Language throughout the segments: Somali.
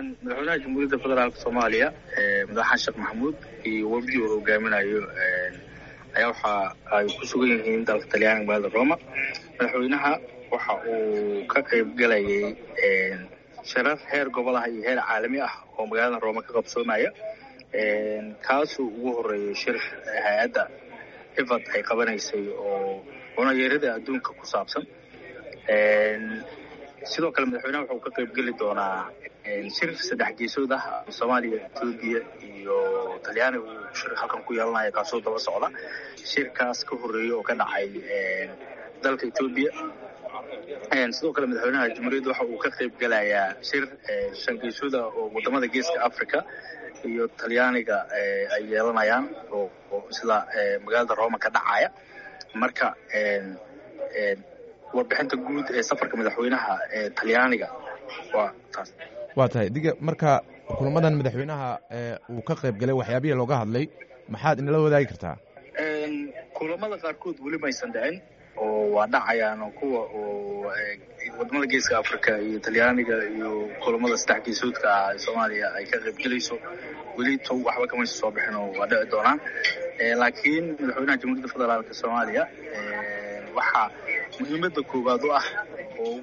madaxweynaha jamhuuriyadda federaalka soomaaliya madaxaan sheekh maxamuud iyo wafdi uu hogaaminayo ayaa waxa ay ku sugan yihiin dalka talyaaniga magaalada roma madaxweynaha waxa uu ka qayb galayay shirar heer gobolaha iyo heer caalami ah oo magaalada roma ka qabsoomaya kaasuu ugu horeeyay shir hay-adda ifad ay qabanaysay oo cunayeerada adduunka ku saabsan sidoo kale madaxweynaha wuxuu ka qayb geli doonaa shir saddex geesood ah soomaaliya etoobiya iyo talyaaniga uu shir halkan ku yeelanaya kaasoo daba socda shirkaas ka horreeya oo ka dhacay dalka etoobiya sidoo kale madaxweynaha jamhuuriyadda waxa uu ka qayb gelayaa shir shan geesooda oo wadamada geeska africa iyo talyaaniga ay yeelanayaan oo isla magaalada roma ka dhacaya marka warbixinta guud ee safarka madaxweynaha ee talyaaniga waa taas waa tahay diga marka kulamadan madaxweynaha uu ka qayb galay waxyaabihii looga hadlay maxaad inala wadaagi kartaa kulamada qaarkood weli maysan dhicin oo waa dhacayaan kuwa oo wadamada geeska africa iyo talyaaniga iyo kulamada saddex geesoodka ah ee soomaaliya ay ka qayb gelayso weli to waxba kamaysa soo bixin oo waa dhici doonaan laakiin madaxweynaha jamhuuriyadda federaalka soomaaliya waxaa muhiimadda koowaad u ah oo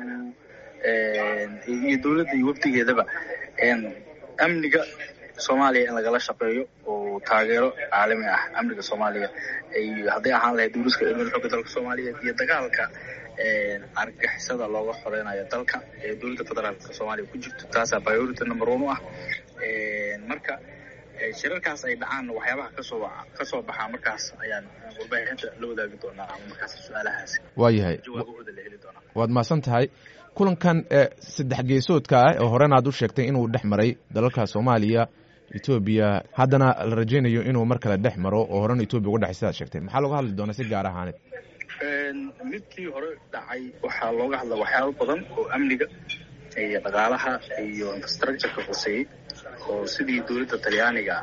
iyo dowladda iyo wafdigeedaba amniga soomaaliya in lagala shaqeeyo oo taageero caalami ah amniga soomaaliya hadday ahaan lahayd duuriska ciidamada xooga dalka soomaaliyeed iyo dagaalka argagixisada looga xoreynayo dalka ee dowladda federaalka soomaaliya ku jirto taasaa priority number one u ah marka shirarkaas ay dhacaan waxyaabaha kasoo kasoo baxaa markaas ayaan warbaahinta la wadaagi doonaa ama markaas su-aalahaasi waayahay jawaabahooda la heli doonaa waad mahadsan tahay kulankan saddex geesoodka ah oo horena aad u sheegtay inuu dhex maray dalalka soomaaliya etoobiya haddana la rajaynayo inuu mar kale dhex maro oo horena etoobiya uga dhexay sidaad sheegtay maxaa looga hadli doonaa si gaar ahaaneed midkii hore dhacay waxaa looga hadla waxyaabo badan oo amniga iyo dhaqaalaha iyo infrastructureka quseeyey oo sidii dowladda talyaaniga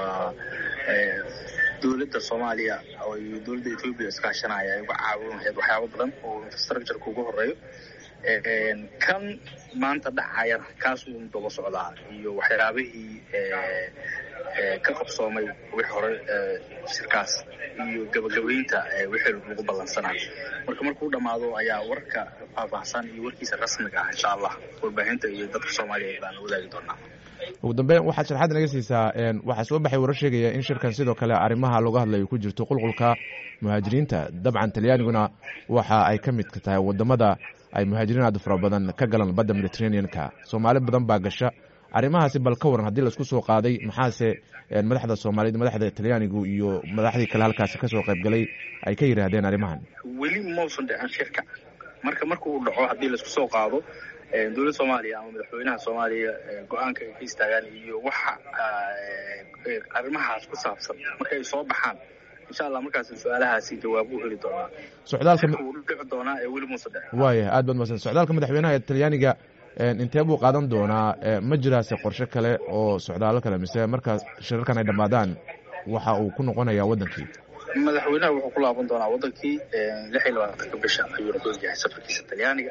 dowladda soomaaliya iyo dowladda etoobiya iskaashanaya ay uga caawin lahayd waxyaabo badan oo infrastructureka ugu horeeyo kan maanta dhacayana kaasuu daba socdaa iyo waxyaabihii ka qabsoomay wixii hore shirkaas iyo gabagabaynta wixii lagu ballansanaa marka markuu dhammaado ayaa warka faahfaahsan iyo warkiisa rasmiga ah insha allah warbaahinta iyo dadka soomaaliyeed baan wadaagi doonaa ugu dambeyn waxaad sharxaad naga siisaa waxaa soo baxay warar sheegaya in shirkan sidoo kale arrimaha looga hadlayo ku jirto qulqulka muhaajiriinta dabcan talyaaniguna waxa ay ka midka tahay wadamada ay muhaajiriin aad fara badan ka galaan badda mediterranean-ka soomaali badan baa gasha arrimahaasi bal ka waran haddii laisku soo qaaday maxaase madaxda soomaaliyeed madaxda talyaanigu iyo madaxdii kale halkaasi kasoo qayb galay ay ka yidhaahdeen arrimahan weli mausan dhicin shirka marka marka uu dhaco haddii laisku soo qaado dowladda soomaaliya ama madaxweynaha soomaaliya go-aanka ay ka istaagaan iyo waxa arrimahaas ku saabsan marka ay soo baxaan insha allah markaas su-aalahaasi jawaab u heli doonaa socdaalka wuu dhici doonaa ee weli muusa dhicin waaya aad baad mahadsan socdaalka madaxweynaha ee talyaaniga intee buu qaadan doonaa ma jiraase qorshe kale oo socdaalo kale mise markaas shirarkan ay dhammaadaan waxa uu ku noqonayaa waddankii madaxweynaha wuxuu ku laaban doonaa waddankii lix iyo labaatanka bisha ayuuna ku egyahay safarkiisa talyaaniga